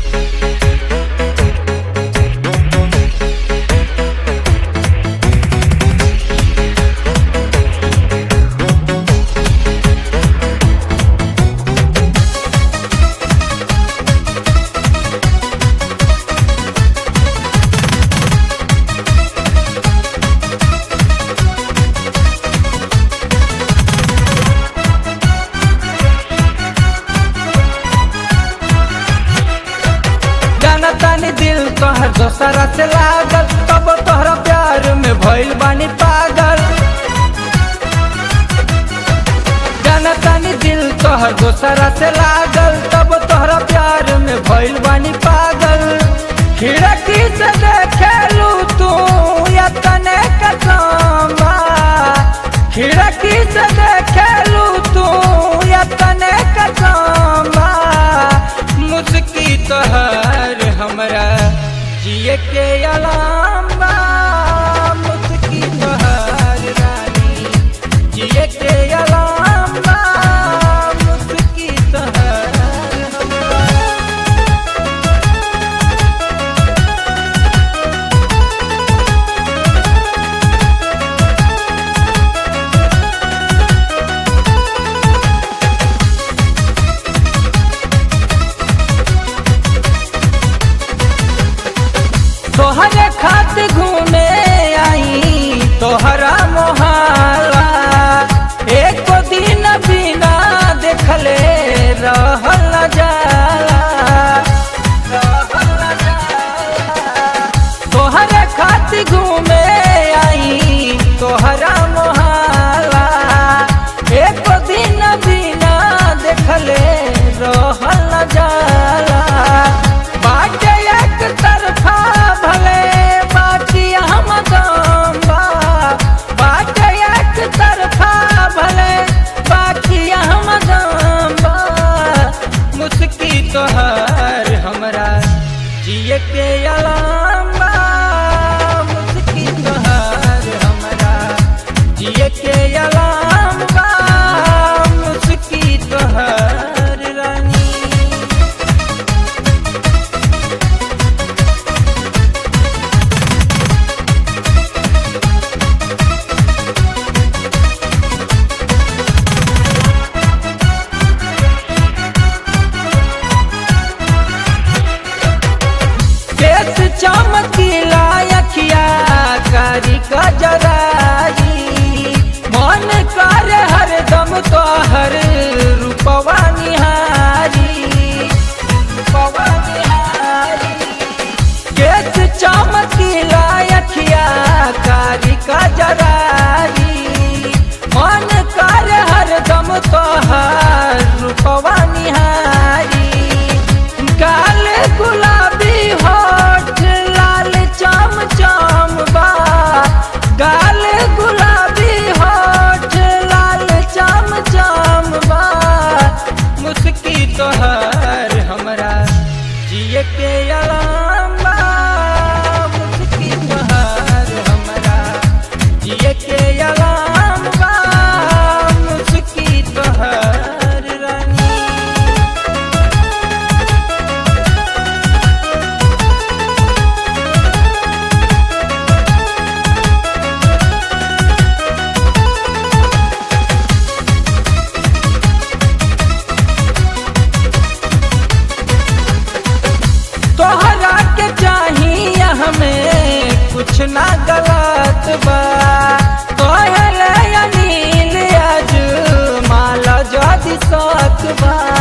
जाना तानी दिल तोहर दोसरा से लागल तब तोहरा प्यार में भइल बानी पागल जाना तानी दिल तोहर दोसरा से लागल तब तोहरा प्यार में भइल बानी पागल खिड़की से देखेलू तू या तने कसमा खिड़की से देखेलू तू या तने कसमा मुस्की तोहर हमरा जिए के अलाम बा मुस्की तोहर रानी जिए के अलाम बा मुस्की तोहर हमरा तोहरे खात घूमे आई तोहरा मोहल्ला एक दिन बिना देखले रहल न जाला रहल न जाला। तोहरे खात घूमे आई तोहरा मोहल्ला एक दिन बिना देखले रहल न जाला बाटे एक तरफा भले बाकी हम गम्बा बाटे एक तरफा भले बाकी हम गम्बा मुस्की तोहर हमरा जिए के अलाम बा मुस्की तोहर हमरा जिए के अलाम बा मुस्की तोहर रानी केस चमकीला अखिया कारी गजराई मन करे हरदम तोहर रूपवा निहारी रूपवा निहारी केस चमकीला अखिया कारी गजराई मन करे हरदम तोहर रूपवा निहारी काल गुलाबी होठ लाल चम चम बा गाल गुलाबी होठ लाल चम चम बा मुस्की तोहर हमरा जिए के अलाम बा मुस्की तोहर हमरा जिए के अलाम बा मुस्की तोहर रानी तोहरा के चाहिए हमें कुछ ना गलत बा कहले अनिल आज माला जदि सत बा